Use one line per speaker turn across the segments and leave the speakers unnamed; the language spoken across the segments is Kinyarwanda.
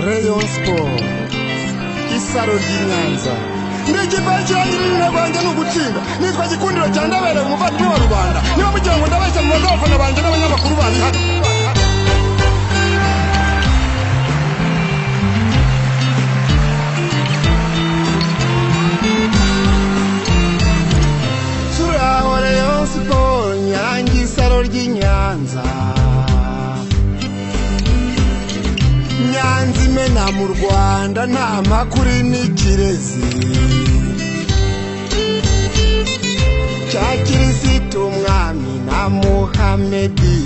Rayon Sport isaro ry'inyanza n'ikipe cy'irangira izina rwanjye ni ugutsinda nitwa gikundiro cya ndabera umuvandimwe wa rubanda niba mugira ngo ndabeshya mu abafana banjye n'abanyamakuru bari hano turaho Rayon Sport nyange isaro ry'inyanza nyanza imena mu rwanda nta makuru n'ikirezi cya kirisitu umwami na muhamedi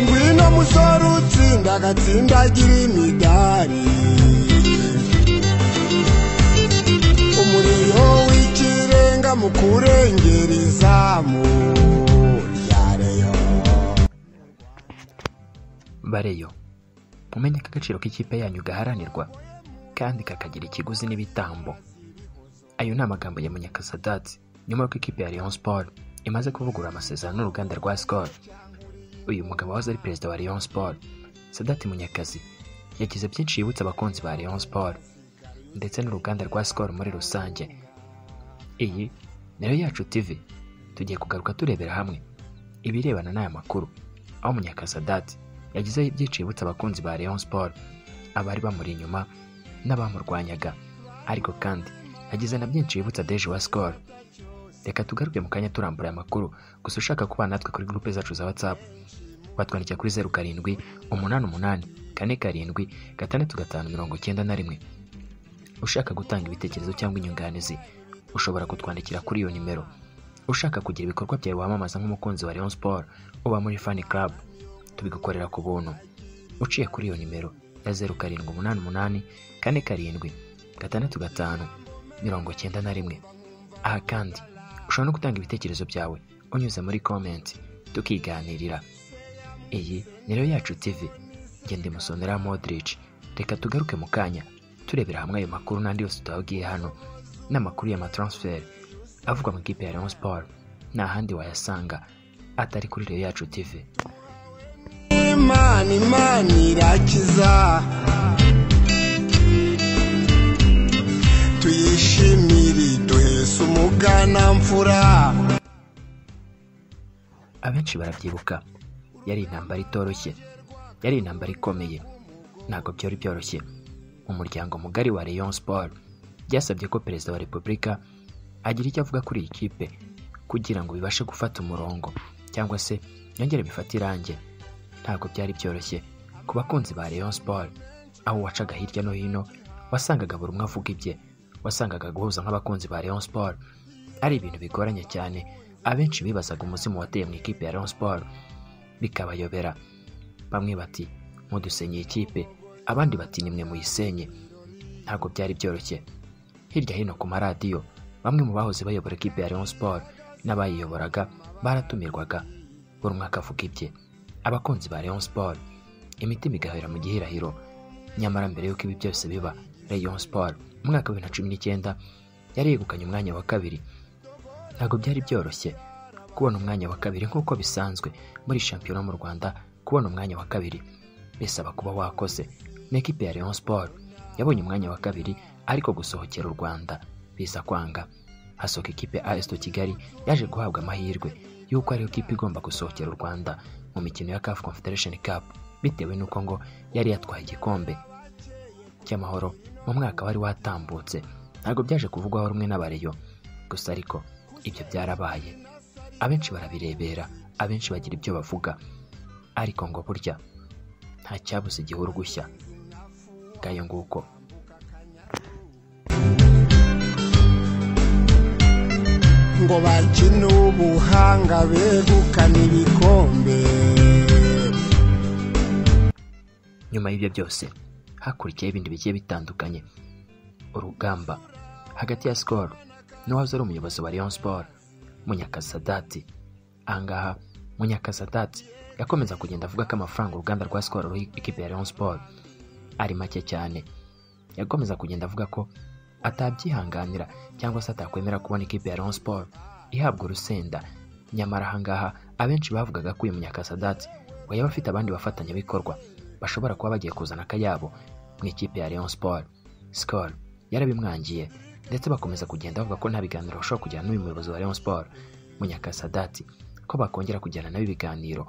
ngwino musore utsinda agatsindagira imidari umuriro w'ikirenga mu kurengera izamu rya Rayon.
bareyo mumenye ko agaciro k'ikipe yanyu gaharanirwa kandi kakagira ikiguzi n'ibitambo ayo ni amagambo ya munyakasadati nyuma y'uko ikipe ya Rayon Sport imaze kuvugurura amasezerano n'uruganda rwa Skol uyu mugabo wahoze ari perezida wa Rayon Sport Sadati Munyakazi yagize byinshi yibutsa abakunzi ba Rayon Sport ndetse n'uruganda rwa Skol muri rusange iyi nayo yacu TV tugiye kugaruka turebera hamwe ibirebana n'aya makuru aho Munyakasadati yagizeho ibyinshi yibutsa abakunzi ba Rayon Sport abari bamuri inyuma n'abamurwanyaga ariko kandi yagize na byinshi yibutsa Deji wa Skol reka tugaruke mu kanya turambura aya makuru gusa ushaka kubana natwe kuri grupe zacu za WhatsApp watwandikira kuri zeru karindwi umunani umunani kane karindwi gatandatu gatanu mirongo icyenda na rimwe ushaka gutanga ibitekerezo cyangwa inyunganizi ushobora kutwandikira kuri iyo nimero ushaka kugira ibikorwa byawe wamamaza nk'umukunzi wa Rayon Sport uba muri Fan Club tubigukorera ku buntu uciye kuri iyo nimero ya zeru karindwi umunani umunani kane karindwi gatandatu gatanu mirongo icyenda na rimwe aha kandi ushobora no gutanga ibitekerezo byawe unyuze muri comment tukiganirira iyi ni rero yacu TV ngende musonera Modric reka tugaruke mu kanya turebera hamwe ayo makuru n'andi yose tutabwiye hano n'amakuru y'amatransfer avugwa mu ikipe ya Rayon Sport nta handi wayasanga atari kuri rero yacu TV
imana imana irakiza tuyishimire iduhese umuganamfura
abenshi barabyibuka yari intambara itoroshye yari intambara ikomeye ntabwo byari byoroshye umuryango mugari wa Rayon Sport byasabye ko perezida wa repubulika agira icyo avuga kuri iyi kipe kugira ngo bibashe gufata umurongo cyangwa se yongere bifate irange ntabwo byari byoroshye ku bakunzi ba Rayon Sport aho wacaga hirya no hino wasangaga buri umwe avuga ibye wasangaga guhuza nk'abakunzi ba Rayon Sport ari ibintu bigoranye cyane abenshi bibazaga umuzimu wateye mu ikipe ya Rayon Sport bikabayobera bamwe bati mudusenye ikipe abandi bati nimwe muyisenye ntabwo byari byoroshye hirya hino ku maradiyo bamwe mu bahoze bayobora ikipe ya Rayon Sport n'abayiyoboraga baratumirwaga buri umwe akavuga ibye abakunzi ba Rayon Sport imitima igahera mu gihirahiro nyamara mbere y'uko ibi byose biba Rayon Sport mu mwaka wa bibiri na cumi n'icyenda yari yegukanye umwanya wa kabiri ntabwo byari byoroshye kubona umwanya wa kabiri nk'uko bisanzwe muri shampiyona mu Rwanda kubona umwanya wa kabiri bisaba kuba wakoze ni ikipe ya Rayon Sport yabonye umwanya wa kabiri ariko gusohokera u Rwanda biza kwanga hasohoka ikipe AS to Kigali yaje guhabwa amahirwe y'uko ariyo kipe igomba gusohokera u Rwanda mu mikino ya CAF Confederation Cup bitewe n'uko ngo yari yatwaye igikombe cy'amahoro mu mwaka wari watambutse ntabwo byaje kuvugwaho rumwe n'abareyo gusa ariko ibyo byarabaye abenshi barabirebera abenshi bagira ibyo bavuga ariko ngo burya nta cyabuze igihuru gushya ngayo nguko
ngo bakine ubuhanga begukana ibikombe
nyuma y'ibyo byose hakurikiyeho ibindi bigiye bitandukanye urugamba hagati ya sikoro n'uwahoze ari umuyobozi wa Rayon Sport Munyakasadati ahangaha Munyakasadati yakomeza kugenda avuga ko amafaranga uruganda rwa sikoro ruha ikipe ya Rayon Sport ari make cyane yakomeza kugenda avuga ko atabyihanganira cyangwa se atakwemera kubona ikipe ya Rayon Sport ihabwa urusenda nyamara ahangaha abenshi bavugaga ko uyu Munyakasadati ngo yaba afite abandi bafatanyabikorwa bashobora kuba bagiye kuzana akayabo mu ikipe ya Rayon Sport Skol yarabimwangiye ndetse bakomeza kugenda bavuga ko nta biganiro bashobora kugirana n'uyu muyobozi wa Rayon Sport Munyakasadati ko bakongera kugirana nawe ibiganiro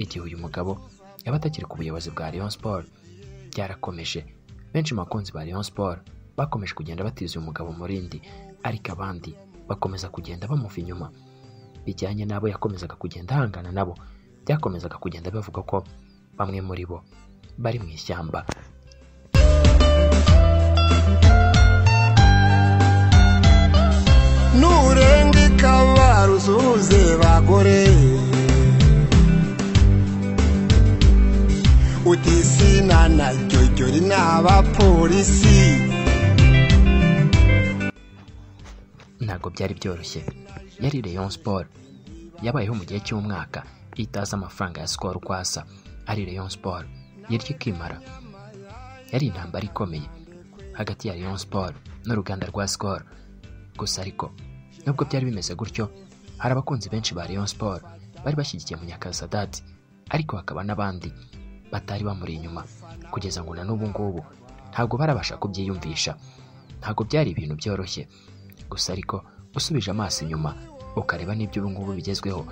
igihe uyu mugabo yaba atakiri ku buyobozi bwa Rayon Sport byarakomeje benshi mu bakunzi ba Rayon Sport bakomeje kugenda batiza uyu mugabo murindi ariko abandi bakomeza kugenda bamuva inyuma bijyanye n'abo yakomezaga kugenda ahangana nabo byakomezaga kugenda bavuga ko bamwe muri bo bari mu ishyamba
nurenga ikaba ruzuze bagore utisina na jyojyori ni abapolisi
ntabwo byari byoroshye yari Rayon Sport yabayeho mu gihe cy'umwaka itazi amafaranga ya Skol uko asa ari Rayon Sport yirya ikimara yari intambara ikomeye hagati ya Rayon Sport n'uruganda rwa Skol gusa ariko nubwo byari bimeze gutyo hari abakunzi benshi ba Rayon Sport bari bashyigikiye Munyakasadati ariko hakaba n'abandi batari bamuri inyuma kugeza ngo na n'ubu ngubu ntabwo barabasha kubyiyumvisha ntabwo byari ibintu byoroshye gusa ariko usubije amaso inyuma ukareba n'ibyo ubu ngubu bigezweho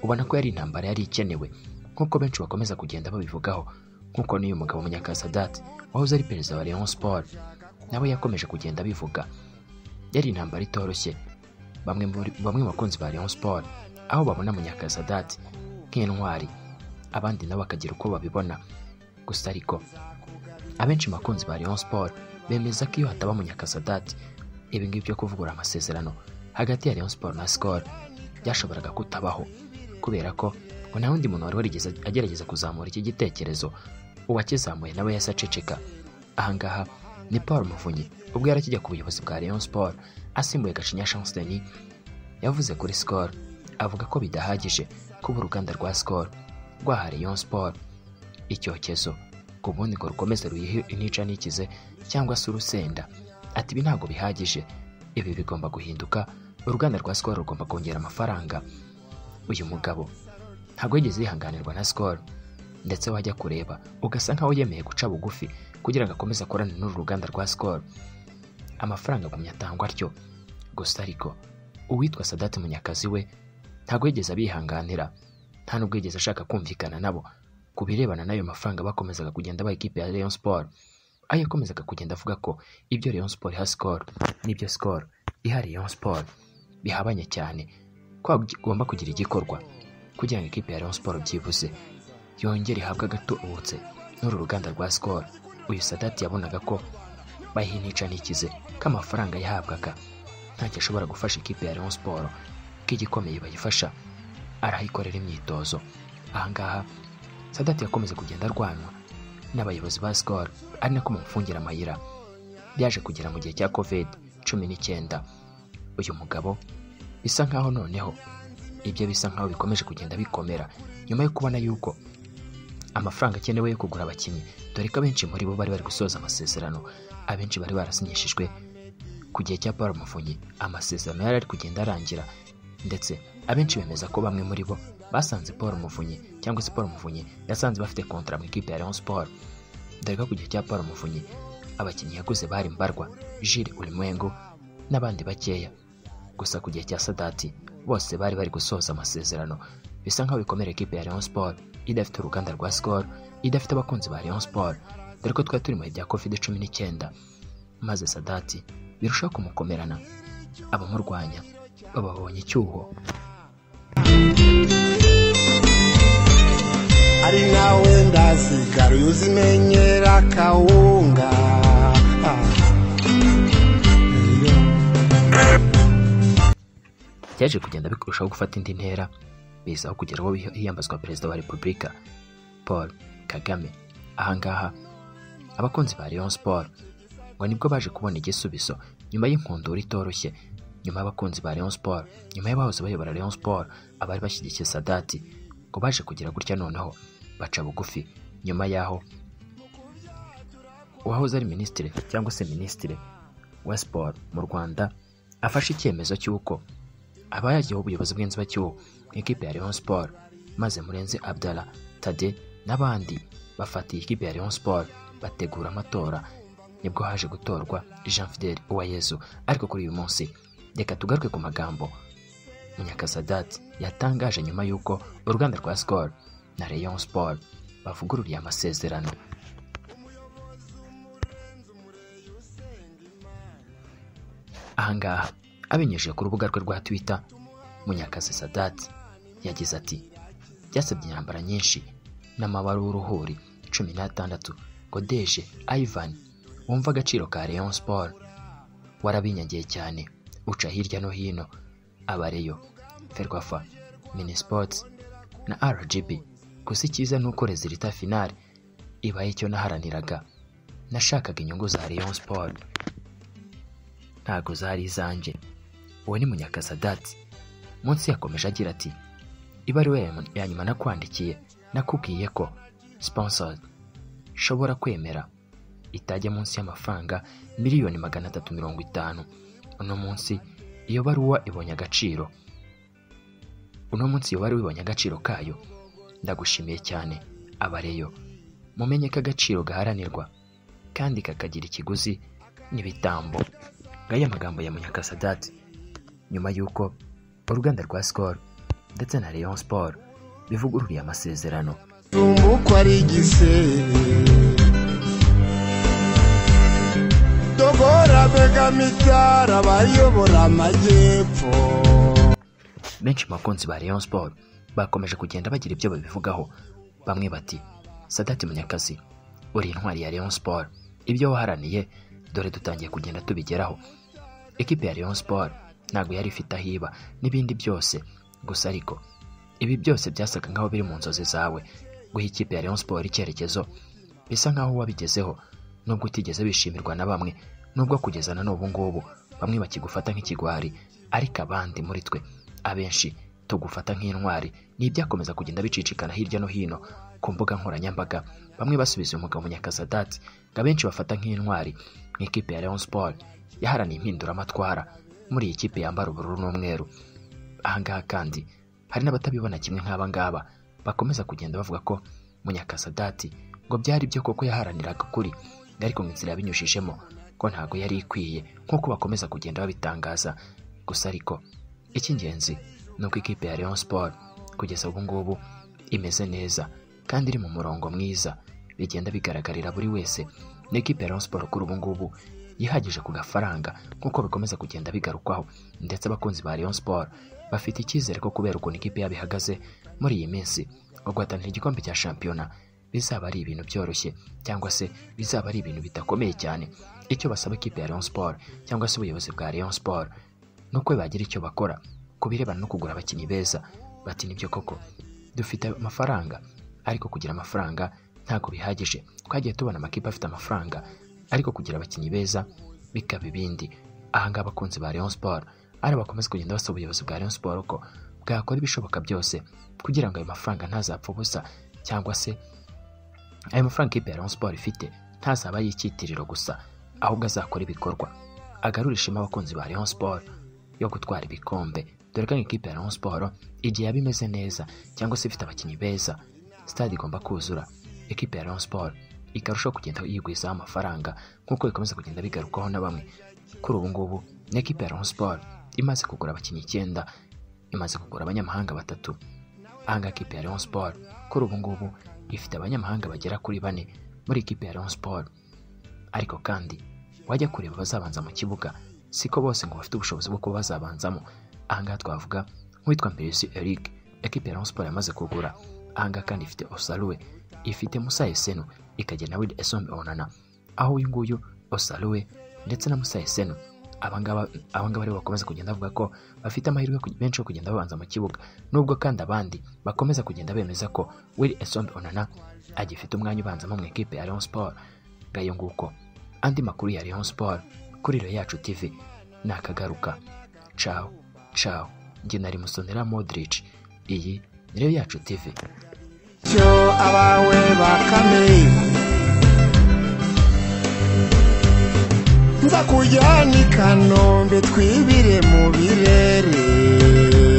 ubona ko yari intambara yari ikenewe nk'uko benshi bakomeza kugenda babivugaho nk'uko n'uyu mugabo Munyakasadati wahoze ari perezida wa Rayon Sport nawe yakomeje kugenda abivuga yari intambara itoroshye bamwe muri- bamwe mu bakunzi ba Rayon Sport aho babona Munyakasadati nk'intwari abandi nabo bakagira uko babibona gusa ariko abenshi mu bakunzi ba Rayon Sport bemeza ko iyo hataba Munyakasadati ibi ngibi byo kuvugura amasezerano hagati ya Rayon Sport na Skol byashoboraga kutabaho kubera ko ngo nta wundi muntu wari warigeze agerageza kuzamura iki gitekerezo uwakizamuye nawe yahise aceceka ahangaha ni Paul Muvunyi ubwo yari akijya ku buyobozi bwa Rayon Sport asimbuye Gacinya Chance Denis yavuze kuri Skol avuga ko bidahagije kuba uruganda rwa Skol rwaha Rayon Sport icyokezo ku bundi ngo rukomeze ruyihe inica n'ikize cyangwa se urusenda ati ibi ntabwo bihagije ibi bigomba guhinduka uruganda rwa Skol rugomba kongera amafaranga uyu mugabo ntabwo yigeze yihanganirwa na Skol ndetse wajya kureba ugasa nkaho yemeye guca bugufi kugira ngo akomeze akorane n'uru ruganda rwa Skol amafaranga agumya atangwa atyo gusa ariko uwitwa sadati munyakazi we ntabwo yigeze abihanganira nta nubwo yigeze ashaka kumvikana nabo ku birebana n'ayo mafaranga bakomezaga kugenda baha ikipe ya Rayon Sport aho yakomezaga kugenda avuga ko ibyo Rayon Sport iha Skol n'ibyo Skol iha Rayon Sport bihabanye cyane ko hagomba kugira igikorwa kugira ngo ikipe ya Rayon Sport byibuze yongere ihabwe agatubutse n'uru ruganda rwa Skol uyu sadati yabonaga ko bahinica n'ikize k'amafaranga yahabwaga ntacyo ashobora gufasha ikipe ya Rayon Sport ko igikomeye bayifasha arayikorera imyitozo ahangaha sadati yakomeje kugenda arwanwa n'abayobozi ba Skol ari nako bamufungira amayira byaje kugera mu gihe cya covid cumi n'icyenda uyu mugabo bisa nkaho noneho ibyo bisa nkaho bikomeje kugenda bikomera nyuma yo kubona yuko amafaranga akenewe yo kugura abakinnyi dore ko abenshi muri bo bari bari gusoza amasezerano abenshi bari barasinyishijwe ku gihe cya Paul Muvunyi amasezerano yari ari kugenda arangira ndetse abenshi bemeza ko bamwe muri bo basanze Paul Muvunyi cyangwa se Paul Muvunyi yasanze bafite kontra mu ikipe ya Rayon Sport dore ko ku gihe cya Paul Muvunyi abakinnyi yaguze bari Mbarwa Jules Ulimwengu n'abandi bakeya gusa ku gihe cya Sadati bose bari bari gusoza amasezerano bisa nkaho bikomera ikipe ya Rayon Sport idafite uruganda rwa Skol idafite abakunzi ba Rayon Sport dore ko twari turi mu bihe bya covid cumi n'icyenda maze Sadati birushaho kumukomerana abamurwanya bababonye icyuho
ari nawe ndasigara uyu uzimenyera akawunga Iyo.
byaje kugenda bikurushaho gufata indi ntera bizaho kugera aho hiyambazwa perezida wa repubulika paul kagame ahangaha abakunzi ba rayon sport ngo nibwo baje kubona igisubizo nyuma y'inkundura itoroshye nyuma y'abakunzi ba rayon sport nyuma y'abahoze bayobora rayon sport abari bashyigikiye sadati ngo baje kugira gutya noneho baca bugufi nyuma y'aho uwahoze ari minisitiri cyangwa se minisitiri wa siporo mu rwanda afashe icyemezo cy'uko aba yagiyeho ubuyobozi bw'inzibacyuho mu ikipe ya Rayon Sport maze Murenzi Abdallah Tade n'abandi bafatiye ikipe ya Rayon Sport bategura amatora nibwo haje gutorwa Jean Fidel Uwayezu ariko kuri uyu munsi reka tugaruke ku magambo Munyakasadati yatangaje nyuma y'uko uruganda rwa Skol na Rayon Sport bavugururiye amasezerano ahangaha abinyujije ku rubuga rwe rwa Twitter Munyakazi Sadati yagize ati byasabye intambara nyinshi n'amabara w'uruhuri cumi n'atandatu Godeje Ivan wumva agaciro ka Rayon Sport warabinyagiye cyane uca hirya no hino abareyo Ferwafa Minisports na RGB gusa icyiza ni uko rezilita finale ibaye icyo naharaniraga nashakaga inyungu za Rayon Sport ntago zari izanjye uwo ni munyakasadati munsi yakomeje agira ati ibaruwa ya nyuma nakwandikiye nakubwiye ko sponsor shobora kwemera itajya munsi y'amafaranga miliyoni magana atatu mirongo itanu uno munsi iyo baruwa ibonye agaciro uno munsi iyo baruwa ibonye agaciro kayo ndagushimiye cyane abareyo mumenye ko agaciro gaharanirwa kandi kakagira ikiguzi n'ibitambo ngaya amagambo ya munyakasadati nyuma y'uko uruganda rwa sikoro ndetse na Rayon siporo bivugururiye amasezerano
uko ari igisebe dogora begamitara bayobora amajyepfo
benshi mu bakunzi ba Rayon siporo bakomeje kugenda bagira ibyo babivugaho bamwe bati sadati munyakazi uri intwari ya Rayon siporo ibyo waharaniye dore dutangiye kugenda tubigeraho ekipe ya Rayon Sport ntabwo yari ifite aho iba n'ibindi byose gusa ariko ibi byose byasaga nk'aho biri mu nzozi zawe guha ikipe ya Rayon Sport icyerekezo bisa nk'aho wabigezeho nubwo utigeze bishimirwa na bamwe nubwo kugeza na n'ubu ngubu bamwe bakigufata nk'ikigwari ariko abandi muri twe abenshi tugufata nk'intwari ni ibyakomeza kugenda bicicikana hirya no hino ku mbuga nkoranyambaga bamwe basubiza uyu mugabo Munyakasadati ngo abenshi bafata nk'intwari mu ikipe ya Rayon Sport yaharaniye impinduramatwara muri iyi kipe yambara ubururu n'umweru ahangaha kandi hari n'abatabibona kimwe nk'aba ngaba bakomeza kugenda bavuga ko Munyakasadati ngo byari byo koko yaharaniraga ukuri ariko mu inzira yabinyujijemo ko ntabwo yari ikwiye nk'uko bakomeza kugenda babitangaza gusa ariko icy'ingenzi ni uko ikipe ya Rayon Sport kugeza ubu ngubu imeze neza kandi iri mu murongo mwiza bigenda bigaragarira buri wese ni ikipe ya Rayon Sport kuri ubu ngubu yihagije ku gafaranga nk'uko bikomeza kugenda bigarukwaho ndetse abakunzi ba Rayon Sport bafite icyizere ko kubera ukuntu ikipe yabo ihagaze muri iyi minsi ngo guhatanira igikombe cya shampiyona bizaba ari ibintu byoroshye cyangwa se bizaba ari ibintu bidakomeye cyane icyo basaba ikipe ya Rayon Sport cyangwa se ubuyobozi bwa Rayon Sport ni uko bagira icyo bakora ku birebana no kugura abakinnyi beza bati nibyo koko dufite amafaranga ariko kugira amafaranga ntabwo bihagije twagiye tubona amakipe afite amafaranga ariko kugira abakinnyi beza bikaba ibindi ahangaha abakunzi ba Rayon Sport ari abakomeza kugenda basaba ubuyobozi bwa Rayon Sport ko bwakora ibishoboka byose kugira ngo ayo mafaranga ntazapfa ubusa cyangwa se ayo mafaranga ikipe ya Rayon Sport ifite ntazaba yicyitiriro gusa ahubwo azakora ibikorwa agarura ishema abakunzi ba Rayon Sport yo gutwara ibikombe dore ko ikipe ya Rayon Sport igihe yaba imeze neza cyangwa se ifite abakinnyi beza stade igomba kuzura ekipe ya Rayon Sport ikarushaho kugenda yigwizaho amafaranga nk'uko bikomeza kugenda bigarukwaho na bamwe kuri ubu ngubu ni ekipe ya Rayon Sport imaze kugura abakinnyi icyenda imaze kugura abanyamahanga batatu ahanga ekipe ya Rayon Sport kuri ubu ngubu ifite abanyamahanga bagera kuri bane muri ekipe ya Rayon Sport ariko kandi wajya kureba abazabanza mu kibuga siko bose ngo bafite ubushobozi bwo kuba bazabanzamo ahangaha twavuga nk'uwitwa Mbirisi Eric ekipe ya Rayon Sport yamaze kugura ahangaha kandi ifite Osaluwe ifite Musa Esenu ikagira na Wilde Esome Onana aho uyu nguyu Osaluwe ndetse na Musa Esenu abangaba abangaba aribo bakomeza kugenda bavuga ko bafite amahirwe menshi yo kugenda babanza mu kibuga nubwo kandi abandi bakomeza kugenda bemeza ko Wilde Esome Onana agifite umwanya ubanzamo mu ikipe ya Rayon Sport ngayo nguko andi makuru ya Rayon Sport kuri Rayon Yacu TV nakagaruka ciao ciao njye nari Musonera Modric iyi ni Rayon Yacu TV
cyo abawe bakame nza kujyana i kanombe twibire mu birere